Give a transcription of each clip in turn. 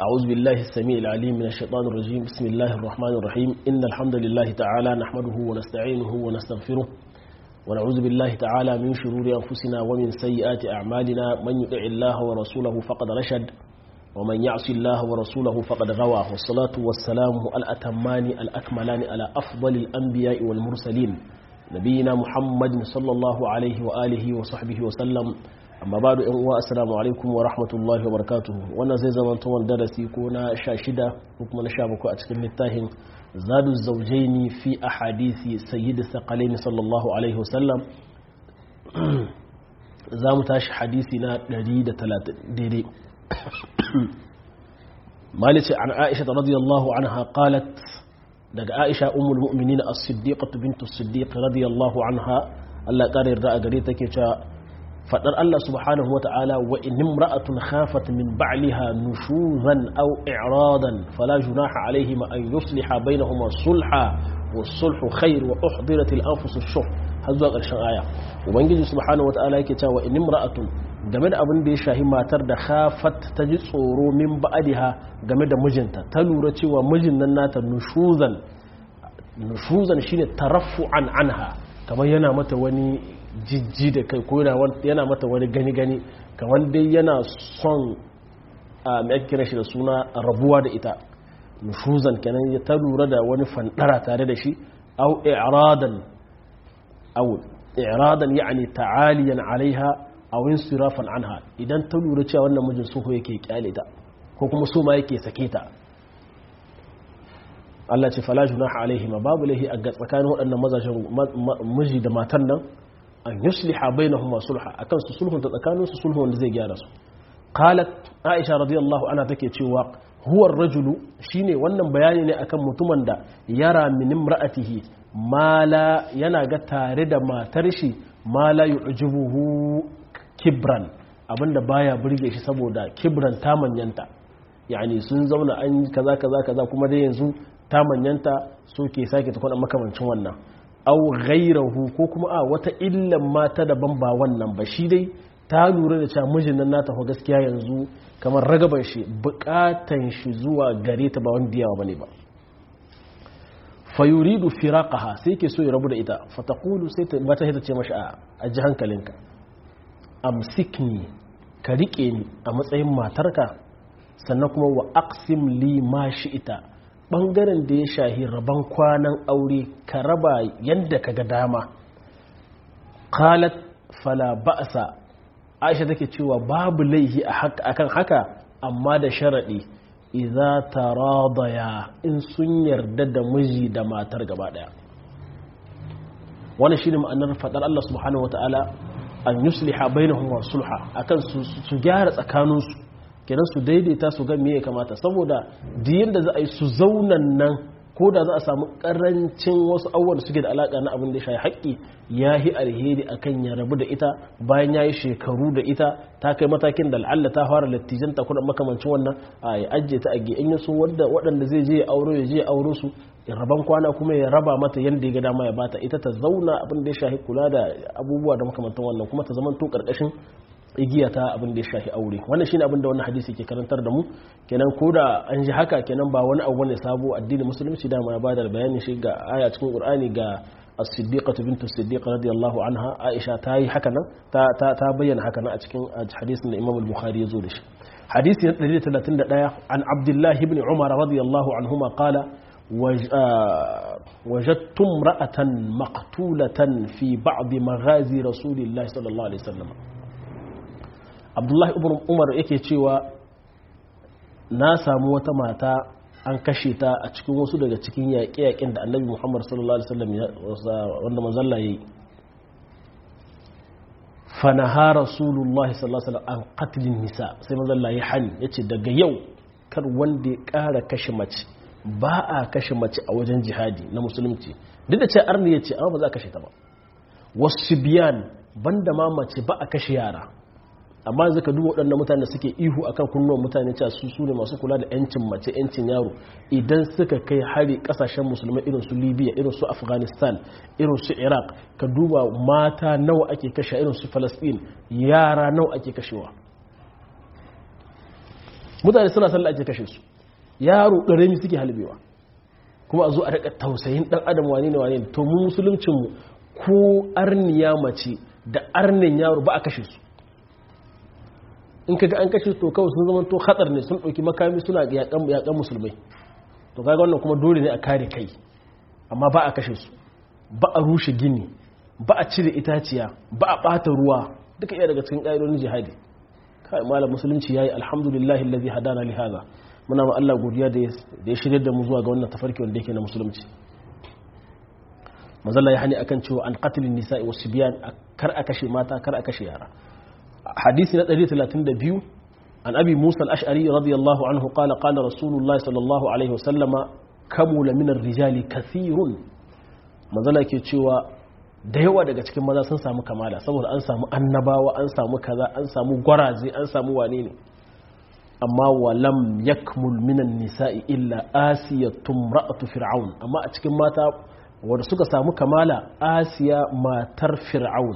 أعوذ بالله السميع العليم من الشيطان الرجيم بسم الله الرحمن الرحيم إن الحمد لله تعالى نحمده ونستعينه ونستغفره ونعوذ بالله تعالى من شرور أنفسنا ومن سيئات أعمالنا من يطع الله ورسوله فقد رشد ومن يعص الله ورسوله فقد غوى والصلاة والسلام الأتمان الأكملان على أفضل الأنبياء والمرسلين نبينا محمد صلى الله عليه وآله وصحبه وسلم amma ba da uwa assalamu alaikum wa rahmatullahi wa barakatuhu wannan zai zama tuwon darasi ko na sha shida ko kuma na sha bakwai a cikin littafin zadu zaujaini fi a hadisi sayyidi sakalaini sallallahu alaihi wasallam za mu tashi hadisi na 130 daidai malice an aisha ta radiyallahu anha qalat daga aisha ummul mu'minin as-siddiqatu bintu as-siddiq radiyallahu anha Allah ƙara yarda a gare take cewa fadar Allah subhanahu wata'ala wa in imra'atun khafat min ba'liha nushuzan aw i'radan fala junaha alayhima an yusliha bainahuma sulha was-sulhu khair wa uhdirat al-anfus ash-shuh har zuwa ƙarshen aya ubangiji subhanahu wata'ala yake cewa in imra'atun game da abin da ya shahi matar da khafat ta ji tsoro min ba'diha game da mijinta ta lura cewa mijin nan nata nushuzan nushuzan shine taraffu'an anha kamar yana mata wani jijji da kai ko yana mata wani gani-gani kamar dai yana son a mai kira shi da suna rabuwa da ita nushuzan kenan ya ta lura da wani fandara tare da shi au i'radan au i'radan ya'ni ta'aliyan alaiha aw insirafan anha idan ta lura cewa wannan mijin suho yake kyale ta ko kuma so ma yake sake ta Allah ce fala junaha alaihima babu lahi a tsakanin waɗannan mazajen miji da matan nan an yusliha bainahuma sulha akan su sulhun ta tsakanin su sulhun wanda zai gyara su qalat aisha radiyallahu anha take cewa huwa ar-rajulu shine wannan bayani ne akan mutumin da yara min imra'atihi mala yana ga tare da matar shi mala yu'jibuhu kibran abinda baya burge shi saboda kibran ta manyanta yani sun zauna an kaza kaza kaza kuma dai yanzu ta manyanta so ke sake tukuna makamancin wannan au ghairahu ko kuma a wata illan mata daban ba wannan ba shi dai ta lura da cewa mijin nan nata fa gaskiya yanzu kamar ragaban shi bukatan shi zuwa gare ta ba wanda yawa bane ba fa yuridu firaqaha sai ke so ya rabu da ita fa taqulu sai ta mata sai ta ce mashi a ji hankalinka amsikni ka rike ni a matsayin matarka sannan kuma wa aqsim li ma ita bangaren da ya shahi rabon kwanan aure ka raba yadda ka ga dama qalat fala ba'sa aisha take cewa babu laihi akan haka amma da sharadi idza taradaya in sun yarda da miji da matar gaba daya wannan shine ma'anar fadar Allah subhanahu wataala an yusliha bainahum wa sulha akan su gyara tsakaninsu kenan su daidaita su ga me ya kamata saboda diyin da za a yi su zaunan nan ko da za a samu karancin wasu abubuwan da suke da alaka na abin da ya shayi haƙƙi ya yi alheri akan ya rabu da ita bayan ya yi shekaru da ita ta kai matakin da al'alla ta fara lattijan ta kuma makamancin wannan a ya ajiye ta a in ya so waɗanda zai je ya auro ya je ya auro su raban kwana kuma ya raba mata yadda ya ga dama ya bata ita ta zauna abin da ya shahi kula da abubuwa da makamantan wannan kuma ta zama to ƙarƙashin igiya ta abin da ya shafi aure wannan shine abin da wannan hadisi ke karantar da mu kenan ko da an ji haka kenan ba wani abu ne sabo addinin musulunci da ma ba da bayani shi ga aya cikin qur'ani ga as-siddiqatu bintu as-siddiq radiyallahu anha aisha ta yi haka nan ta ta ta bayyana haka nan a cikin hadisin da imam al-bukhari ya zo da shi hadisi na 131 an abdullah ibn umar radiyallahu anhuma qala وجدت امرأة مقتولة في بعض مغازي رسول الله صلى الله عليه وسلم abdullahi ibn umar yake cewa na samu wata mata an kashe ta a cikin wasu daga cikin yaƙe-yaƙen da annabi muhammad sallallahu alaihi wasallam wanda manzalla ya yi fanaha rasulullahi sallallahu alaihi wasallam an qatlin nisa sai manzalla ya hani yace daga yau kar wanda ya ƙara kashe mace ba a kashe mace a wajen jihadi na musulunci duk da ce arni ya ce amma ba za a kashe ta ba wasu biyan banda ma mace ba a kashe yara amma zaka duba waɗannan mutane suke ihu akan kunnuwan mutane cewa su su ne masu kula da yancin mace yancin yaro idan suka kai hari kasashen musulmai irin su libya irin su afghanistan irin su iraq ka duba mata nawa ake kashe irin su palestine yara nawa ake kashewa mutane suna sallah ake kashe su yaro ƙarami suke halbewa kuma a zo a daga tausayin ɗan adam wane ne wane ne to mu musuluncinmu ko arniya mace da arnin yaro ba a kashe su in kaga an kashe to kawai sun zama to hatsar ne sun ɗauki makami suna yaƙan musulmai to kaga wannan kuma dole ne a kare kai amma ba a kashe su ba a rushe gini ba a cire itaciya ba a ɓata ruwa duka iya daga cikin ƙa'idodin jihadi kai malam musulunci yayi alhamdulillahi allazi hadana li hadha muna ma Allah godiya da ya shirye da mu zuwa ga wannan tafarki wanda yake na musulunci mazalla ya hani akan cewa an qatlin nisa'i wasu biyan kar a kashe mata kar a kashe yara hadisi na 132 an abi musa al-ash'ari radiyallahu anhu qala qala rasulullahi sallallahu alaihi wasallama kamula min ar-rijali kathirun mazalla yake cewa da yawa daga cikin maza sun samu kamala saboda an samu annabawa an samu kaza an samu gwaraze an samu wane ne amma walam yakmul minan nisa'i illa asiyatun ra'atu fir'aun amma a cikin mata wanda suka samu kamala asiya matar fir'aun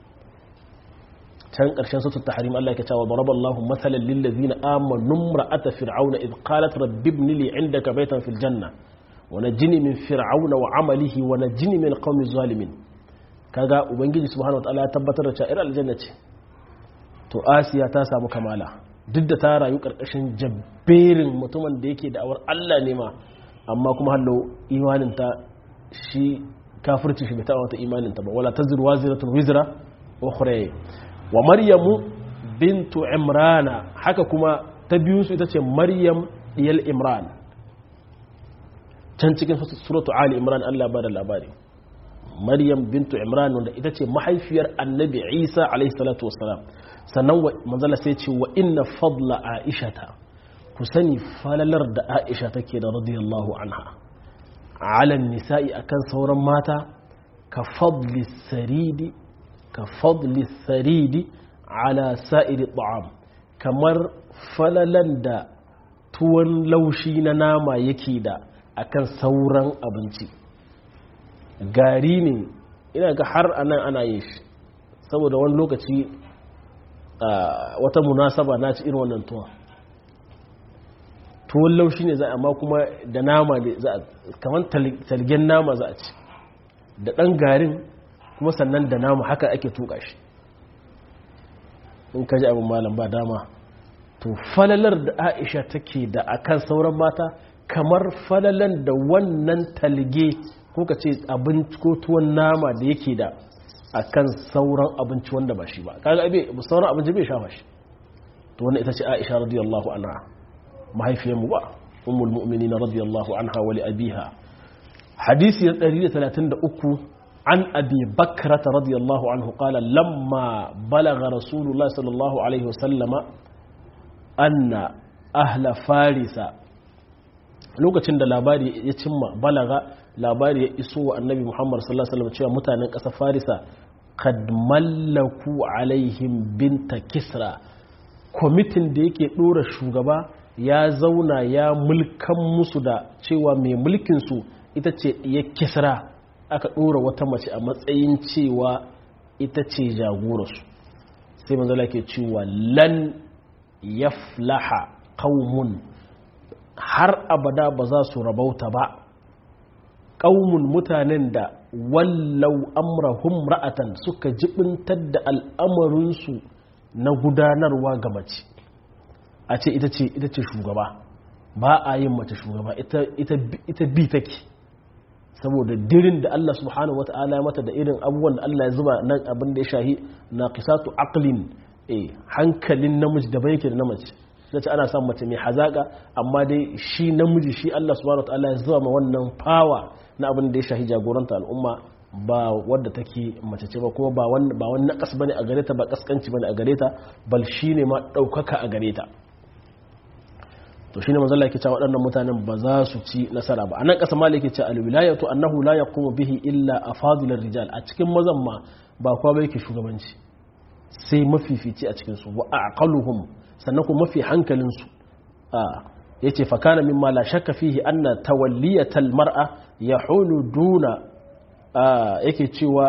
can ƙarshen sautar tahrim Allah ya cewa daraba Allahu mathalan lil ladina amanu ra'ata fir'auna id qalat rabbi ibn li 'indaka baytan fil janna wa najini min fir'auna wa 'amalihi wa najini min qaumi zalimin kaga ubangiji subhanahu wa ta'ala ya tabbatar da cewa aljanna ce to asiya ta samu kamala duk da ta rayu ƙarƙashin jabberin mutumin da yake da'awar Allah ne ma amma kuma hallo imaninta shi kafirci shi bai taɓa wata imaninta ba wala ta zirwa ziratun wizra ukhra wa maryamu bintu imrana haka kuma ta biyu su ita ce maryam diyal imran can cikin suratu ali imran Allah ba da labari maryam bintu imran wanda ita ce mahaifiyar annabi isa alaihi salatu wassalam sannan manzala sai ce wa inna fadla aishata ku sani falalar da aisha take da radiyallahu anha alan nisa'i akan sauran mata ka fadli saridi ka fadli saridi ala sa'iri ta'am kamar falalan da tuwon laushi na nama yake da akan sauran abinci gari ne ina ga har anan ana yin shi saboda wani lokaci wata munasaba na ci irin wannan tuwa tuwon laushi ne za a amma kuma da nama ne za a kamar talgen nama za a ci da ɗan garin kuma sannan da nama haka ake tuka shi in ka ji abin malam ba dama to falalar da aisha take da akan sauran mata kamar falalan da wannan talge ko ka ce abinci ko tuwon nama da yake da akan sauran abinci wanda ba shi ba kaga abe sauran abinci bai shafa shi to wannan ita ce Aisha radiyallahu anha mahaifiyar mu ba ummul mu'minin radiyallahu anha wa li abiha hadisi 133 an abi bakrata radiyallahu anhu qala lamma balagha rasulullah sallallahu alaihi wasallama anna ahla farisa lokacin da labari ya cimma balaga labari ya iso wa annabi muhammad sallallahu alaihi wasallam cewa mutanen ƙasar farisa kad mallaku alaihim binta kisra kwamitin da yake ɗora shugaba ya zauna ya mulkan musu da cewa mai mulkinsu ita ce ya kisra aka ɗora wata mace a matsayin cewa ita ce jagorarsu sai manzala ke cewa lan yaflaha qaumun har abada ba za su rabauta ba ƙaumun mutanen da wallau amrahum ra'atan suka jibintar da al'amarinsu na gudanarwa ga mace a ce ita ce ita ce shugaba ba a yin mace shugaba ita bi take saboda dirin da Allah subhanahu wata'ala ya mata da irin abubuwan da Allah ya zuba nan abin da ya shahi na qisatu aqlin eh hankalin namiji da bai yake da namiji sai ana son mace mai hazaka amma dai shi namiji shi Allah subhanahu wata'ala ya zuba ma wannan fawa na abin da ya shahi jagoranta al'umma ba wadda take mace ce ba kuma ba wani ba wani nakas bane a gare ta ba kaskanci bane a gare ta bal shine ma daukaka a gare ta to shine manzo Allah yake cewa waɗannan mutanen ba za su ci nasara ba anan kasa malike ce alwilayatu annahu la yaqumu bihi illa afadilur rijal a cikin mazan ma ba kowa ba yake shugabanci sai mafifici a cikin su wa aqaluhum sannan kuma mafi hankalin su yace fa kana mimma la shakka fihi anna tawalliyatal mar'a yahulu duna yake cewa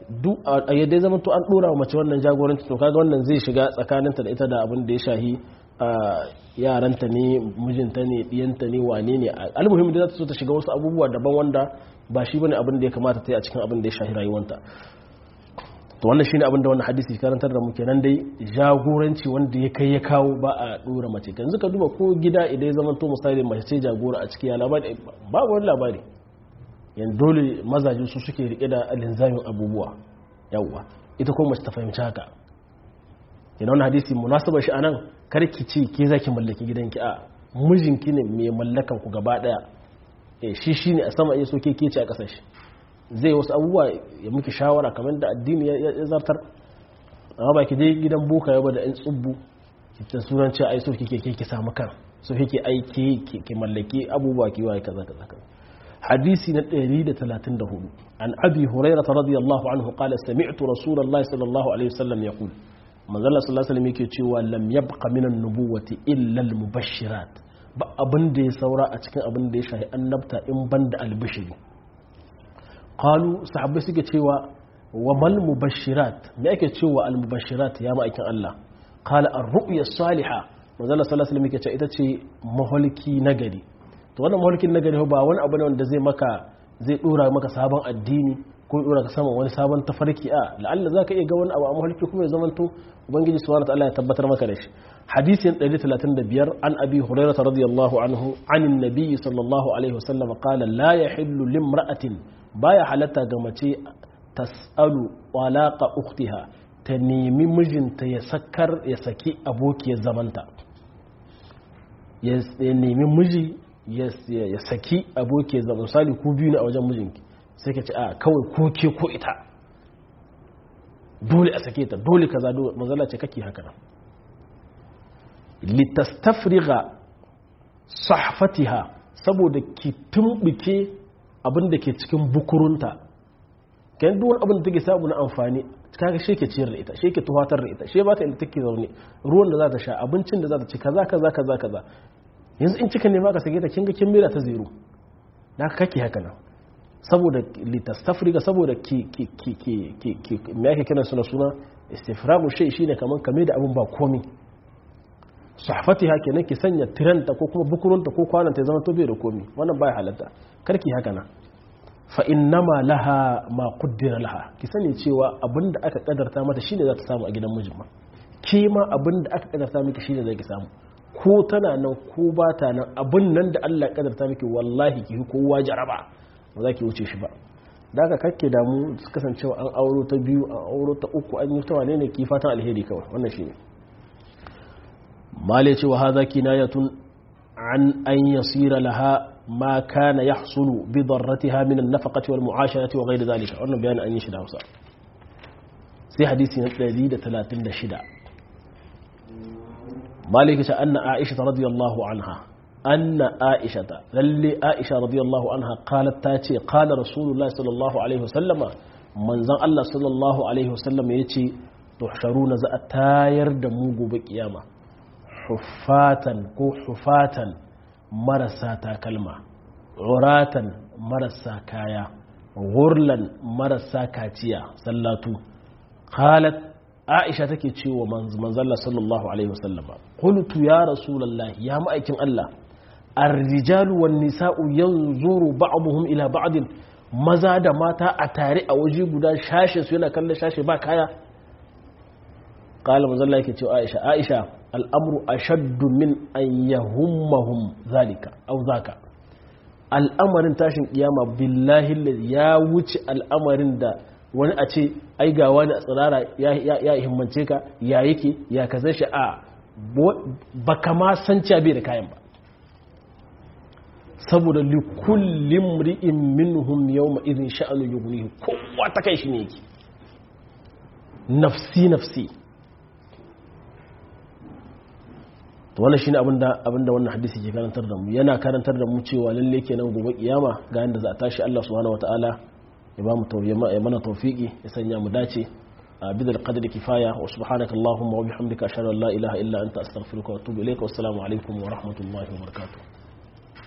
a yadda zama to an dora wa mace wannan jagoranci to kaga wannan zai shiga tsakaninta da ita da abin da ya shahi yaranta ne mijinta ne diyanta ne wane ne almuhim da za ta so ta shiga wasu abubuwa daban wanda ba shi bane abin da ya kamata ta yi a cikin abin da ya shahi rayuwanta to wannan shine abin da wannan hadisi karantar da mu kenan dai jagoranci wanda ya kai ya kawo ba a dora mace yanzu ka duba ko gida idan ya zama to misali mace ce jagora a cikin labari babu wani labari yan dole mazaje su suke rike da linzamin abubuwa yawwa ita ko mace ta fahimci haka yana wani hadisi munasabar shi anan karki ce ke zaki mallaki gidanki a mijinki ne mai mallakan ku gaba daya eh shi shine a sama iya so ke ke ce a kasar shi zai wasu abubuwa ya miki shawara kamar da addini ya zartar amma ba ki je gidan boka yaba da 'yan tsubbu ta sunan cewa ai so kike ke ki samu kan so kike aiki ki mallaki abubuwa ki waye kaza kaza kaza hadisi na 134 an abi hurairah radiyallahu anhu qala sami'tu rasulullahi sallallahu alaihi wasallam yaqul manzo Allah sallallahu alaihi wasallam yake cewa lam yabqa min an-nubuwati illa al-mubashirat ba abin da ya saura a cikin abin da ya shahi annabta in banda albishiri qalu sahabbai suke cewa wa mal mubashirat me ake cewa al mubashirat ya ma'aikin Allah qala ar-ru'ya salihah manzo Allah sallallahu alaihi wasallam yake cewa ita ce maholki nagari to wannan maholkin nagari ba wani abu ne wanda zai maka zai dora maka sabon addini ko dora ka sama wani sabon tafarki a la'alla zaka iya ga wani abu a maholki kuma ya zamanto ubangiji subhanahu wa ta'ala ya tabbatar maka da shi hadisin 135 an abi hurairah radiyallahu anhu anin nabiy sallallahu alaihi wasallam qala la yahillu limra'atin baya halatta ga mace tas'alu walaqa ukhtiha ta nemi mijinta ya sakar ya saki abokiyar zamanta ya nemi miji ya saki abokiyar zaman misali ku biyu ne a wajen mijinki sai ka ce a kawai ko ke ko ita dole a sake ta dole kaza dole manzala ce kake haka nan litastafriga sahfatiha saboda ki tumbuke abin da ke cikin bukurunta kan duk wani abin da take samu na amfani kaga shi ke ciyar da ita shi ke tuhatar da ita shi ba ta inda take zaune ruwan da za ta sha abincin da za ta ci kaza kaza kaza kaza yanzu in cika nema ka sake ta kinga kin mira ta zero da kake haka nan saboda litastafriga saboda ki ki ki ki ki me yake kiran suna suna istifragu shay shine kaman kame da abin ba komai sahfatiha kenan ki sanya tiranta ko kuma bukurunta ko kwananta ya zama to bai da komai wannan baya halatta karki haka nan fa innama laha ma qaddara laha ki sani cewa abinda aka kadarta mata shine za ta samu a gidan mijin ma ke ma abinda aka kadarta miki shine zaki samu ko tana nan ko ba ta nan abin nan da Allah ya kadarta miki wallahi ki kowa jaraba ba za ki wuce shi ba da aka kakke damu su kasancewa an auro ta biyu an auro ta uku an yi ta wane ne ki fatan alheri kawai wannan shine male cewa hadha kinayatun an an yasira laha ما كان يحصل بضرتها من النفقة والمعاشرة وغير ذلك أنا بيان أن يشد هوسا سي حديثي نتلذي دتلاتين دشدا مالك أن عائشة رضي الله عنها أن عائشة للي عائشة رضي الله عنها قالت تاتي قال رسول الله صلى الله عليه وسلم من زن الله صلى الله عليه وسلم يتي تحشرون زأ تاير دموغ بقيامة حفاتا كو حفاتا marasa takalma uratan marasa kaya gurlan marasa kaciya sallatu qalat aisha take cewa manzalla sallallahu alaihi wasallama qultu ya rasulullah ya ma'aikin Allah ar-rijalu wan nisa'u yanzuru ba'dhum ila ba'd maza da mata a tare a waje guda shashe su yana kallon shashe ba kaya qala manzalla yake cewa aisha aisha al'amru a shaddu min an yahummahum zalika au zaka al'amarin tashin kiyama billahi ya wuce al'amarin da wani a ce ai ga wani a tsirara ya himmance ka ya yake ya kaza shi a ba kama san bai da kayan ba saboda likullin ri'in minhum yawma idhin sha'anu yughnihi kowa ta kai shi ne yake nafsi nafsi to wannan shine abinda abinda wannan hadisi ke karantar da mu yana karantar da mu cewa lalle kenan gobe kiyama ga yanda za a tashi Allah subhanahu wataala ya ba mu ya mana tawfiki ya sanya mu dace a bidal qadri kifaya wa subhanaka allahumma wa bihamdika ashhadu an la ilaha illa anta astaghfiruka wa atubu ilayka wassalamu alaikum wa rahmatullahi wa barakatuh